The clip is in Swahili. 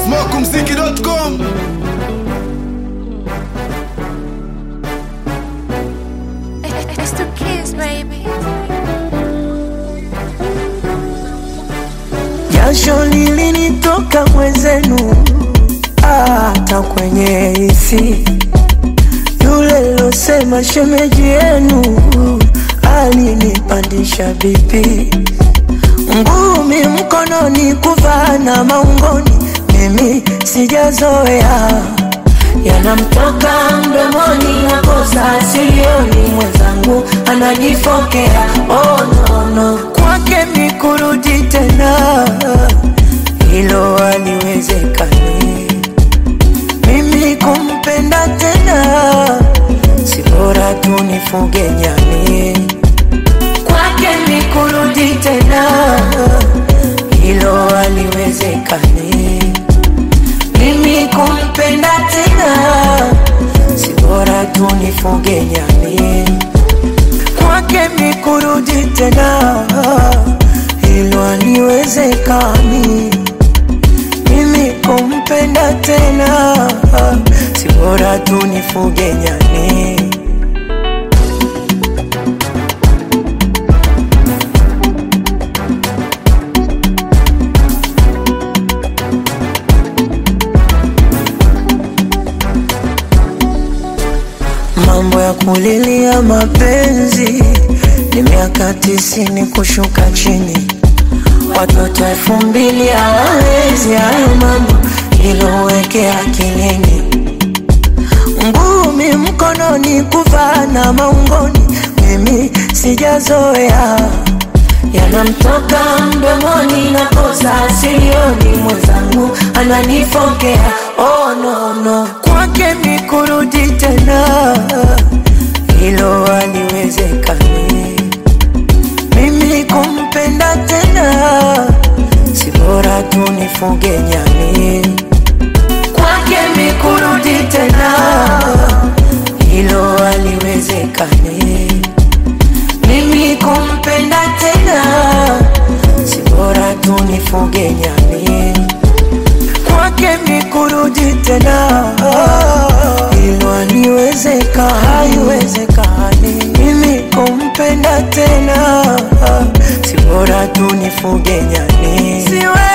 smokumziki.com It's the kids, baby. Jasho lilinitoka mwenzenu, hata kwenye hisi. Yule losema shemeji yenu alinipandisha bipi, ngumi mkononi, kuvaa na maungoni, mimi sijazoea yanamtoka mdomoni, nakosa silioni, mwenzangu ananifokea. Oh, no, no. Kwake mi kurudi tena, hilo haliwezekani. Mimi kumpenda tena, si bora tu nifuge nyani. Kwake mi kurudi tena, hilo haliwezekani. Mimi kumpenda tena, si bora tu nifuge nyani. Kwake mi kurudi tena, hilo haliwezekani. Mimi kumpenda tena, si bora tu nifuge nyani. Mambo ya kulilia mapenzi ni miaka tisini kushuka chini, watoto elfu mbili hawawezi hayo mambo, hilo weke akilini. Ngumi mkononi, kuvaa na maungoni, mimi sijazoea yanamtoka mdomoni, nakosa silioni, mwenzangu ananifokea. Oh, no, no. Kwake mi kurudi tena, hilo haliwezekani. Mimi kumpenda tena, si bora tu nifuge nyani. Kwake mi kurudi tena, hilo haliwezekani. Mimi kumpenda tena, si bora tu nifuge nyani. Kwake mi kurudi tena, hilo haliwezeka, haiwezekani. Mimi kumpenda tena, si bora tu nifuge nyani. Siwe